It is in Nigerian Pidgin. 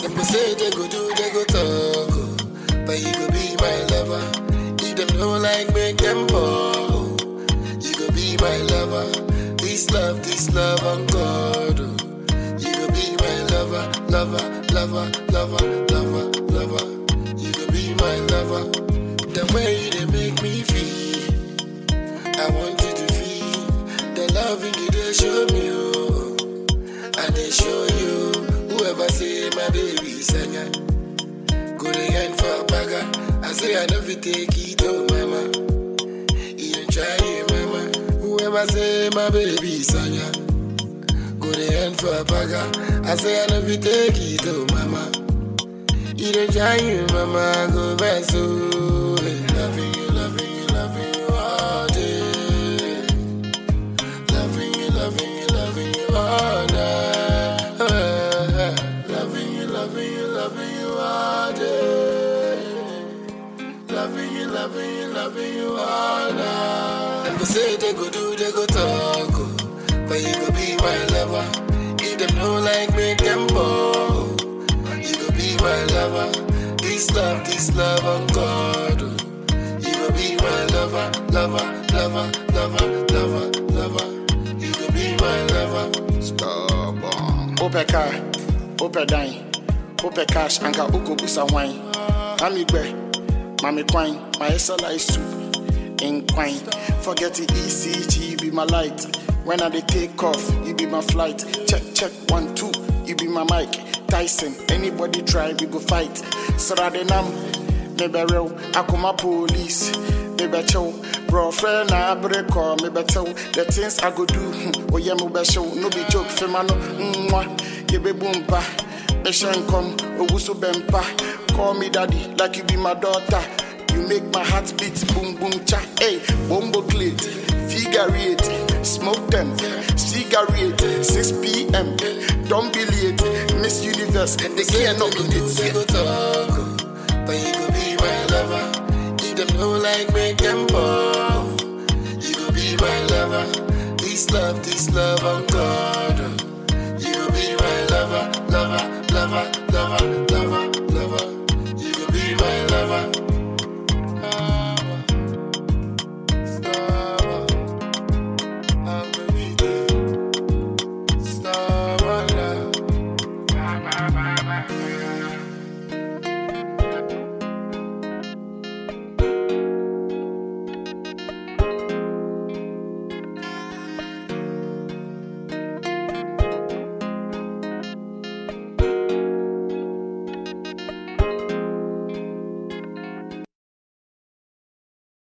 Them go say they go do, they go talk, oh. but you go be my lover. If them don't like, make them fall. You go be my lover. This love, this love on God. oh. You go be my lover, lover, lover, lover, lover, lover. You go be my lover. The way you they make me feel, I want you to feel the loving you they show me. Oh. And they show you whoever say my baby sanya. Go the end for a bagger. I say I never take it, oh mama. You don't try it, mama. Whoever say my baby sanya. Go the end for a bagger. I say I never take it, oh mama. You don't try it, mama. Go back so. Loving you, loving you, loving you all day. Loving you, loving you, loving you all night. Loving you, loving you, loving you all day. Loving you, loving you, loving you all night. Them go say they go do, they go talk, oh. but you go be my lover. If them don't like, make them ball. You go be my lover. This love, this love on God. oh. You go be my lover, lover, lover, lover, lover, lover. You go be my lover. Stubborn. Ope car, ope dine, ope cash, anka uko busa wine. Mami gbe, mami kwine, my SLI soup in quine. Forget the ECG, you be my light. When I dey take off, you be my flight. Check, check, one, two, you be my mic. Tyson, anybody try, we go fight. Saradenam, maybe real, akuma police. Maybe chow, bro, friend, I break call, maybe tell the things I go do. hmm, Oh, yeah, me show, no be joke, femano, mwah, you be boom pa. Mission come, Owusu Bempa. Call me daddy, like you be my daughter. You make my heart beat, boom boom cha. Hey, bombo clit, figure eight, smoke them, cigarette, 6 p.m. Don't be late, Miss Universe, they can't not be They it. go talk, oh, but you go be my lover. If them don't like, make them ball. You go be my lover. This love, this love on God. oh.